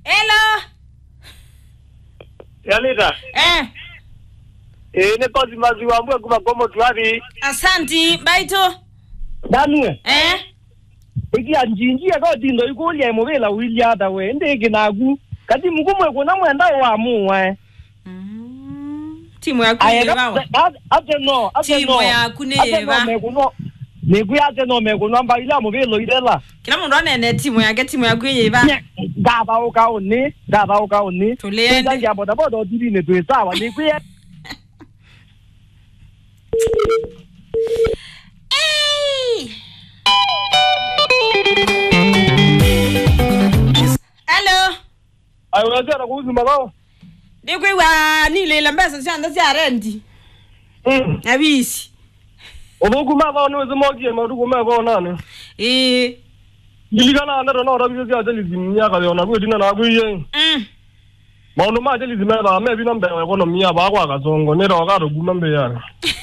Hello. yanita Eh, ĩĩ nĩ kothi maziwa mbwe kuma komo twathi asanti baito. danue Eh. ikia njinjie ko tindo ikulia muvila wiliata we ndiki naku kati mukumwe kuna mwenda wa muwe Mm. Timu yaku yebawa. ate no ate Timu no yaku nĩ ate yeva. no mekuno niku ate no mekuno mbaila muvilo irela Kila mundu anene timu yake timu yaku yeba. ngathauka uni ngathauka uni Tuliende. ndangia bodaboda otirine twi sawa nikuye Hey. Hello. aiwezera kuuzima kao Ndikwiwa nilila mbesa sianda sia rendi. Abisi. uthukuma thao niwezimogie mathukuma thao nani Eh. ndilikana nero no rabise cia jelizi miaka yona gwitina na gwiye Mm. maundu ma jelizi methaa mebina mbeo ekonomi ya bakwa kasongo niroga ruguma mbeyani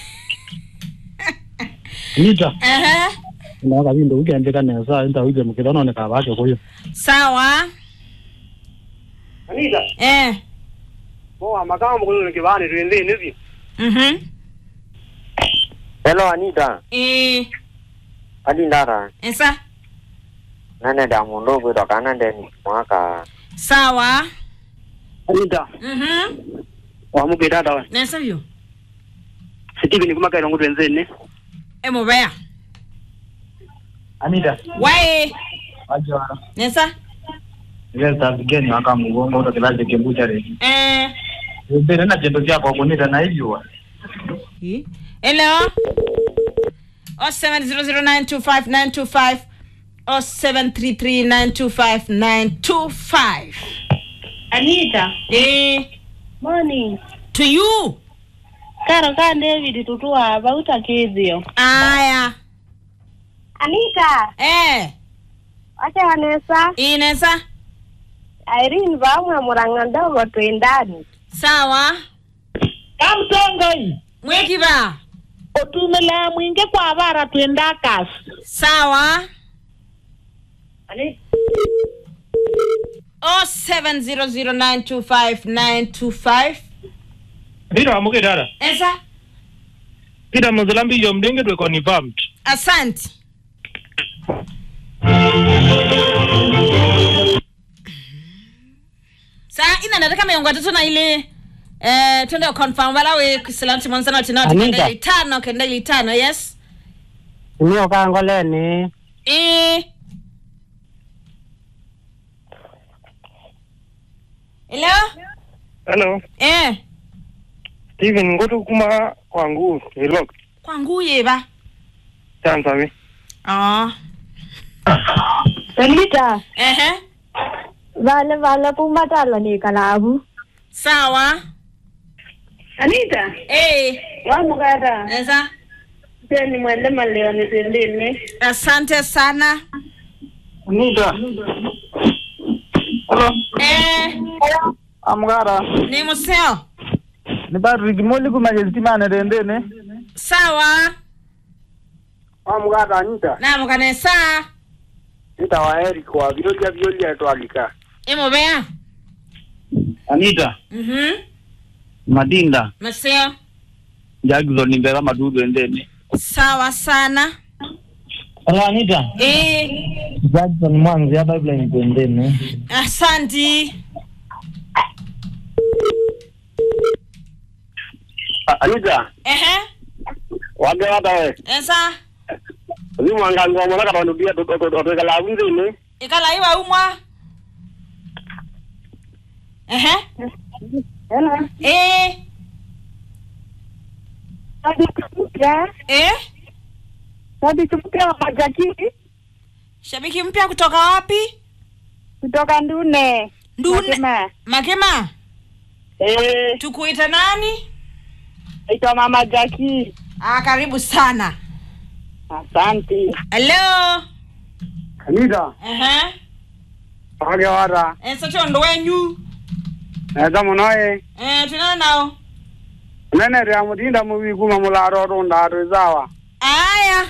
nita Aha. naga bindu ukiandika nesa nta uje mukithona ne kabake kuyo Sawa. anita Eh. mo amakama mukulu kibani twindi nizi Mhm. Hello Anita, Eh. adi ndara Esa. nane da mundo gwe doka nande ni mwaka Sawa. anita Mhm. wamuke dada we Nesa vyo. sitivi nikumakaira ngutu enzeni Emo baya. anita Wae. ajara Nesa. ngeza bigeni aka mugongo ndo kilaje kimbuchare Eh. mbere na chendo chako kunita na hivyo Eh. Hello. Oh seven zero zero nine two five nine two five. Oh seven three three nine two five nine two five. Anita, Eh. morning. To you. Karo ka David tutua bauta kithio. Aya. Anita, Eh. acha Vanessa, Inesa. Irene vamwe muranga ndogo twendani. Sawa. Kamtongo Mwekiva. otumela mwinge kwa bara twenda kasi. Sawa. Anita, Oh seven zero zero nine two five nine two five. ndira wamuke dada Esa. pita muzilambiyo mdenge twe confirmed Asante. Sa ina nataka miongo tatu na ile eh twende confirm wala we kusalanti mwanzana tina Anita. tukenda ile tano kenda ile tano yes. niyo kangoleni Eh. Hello? hello Eh. steven ngutu kuma kwangu ilok Kwangu yeba. chansawi Ah. Anita, Ehe. vale vale pumatala ni kalabu. Sawa. Anita, Eh. wamugata. Esa. Teni mwende maleo ni twendini. Asante sana. nita hello Eh. amgara Ni museo. ni Patrick moli kumaje timane rendene Sawa. wamugata Anita Na mukanesa. nita wa Eric wa virolia violia twalika Imo bea. anita Mhm. madinda Museo. Jackson nimbera madudu endene Sawa sana. hello anita Eh. Jackson mwanzi ya pipeline endene Asanti. Anita Ehe. wage wata we Esa. zimwanga ngomona katondu bia twekala nzini Ikala iwa umwa. Ehe. Hello. Eh. Ya, Eh. Sabi tumkia wa majaki Shabiki mpya kutoka wapi? kutoka Ndune. Ndune. Makema. Makema. Eh, Tukuita nani? naitwa Mama Jaki. Ah, karibu sana. Asante. Hello. Anita Ehe. wage wata Esa chondo wenyu. neza munoye Eh, tunana nao. nene ria mutinda muvikuma mularo runda twisawa Aya.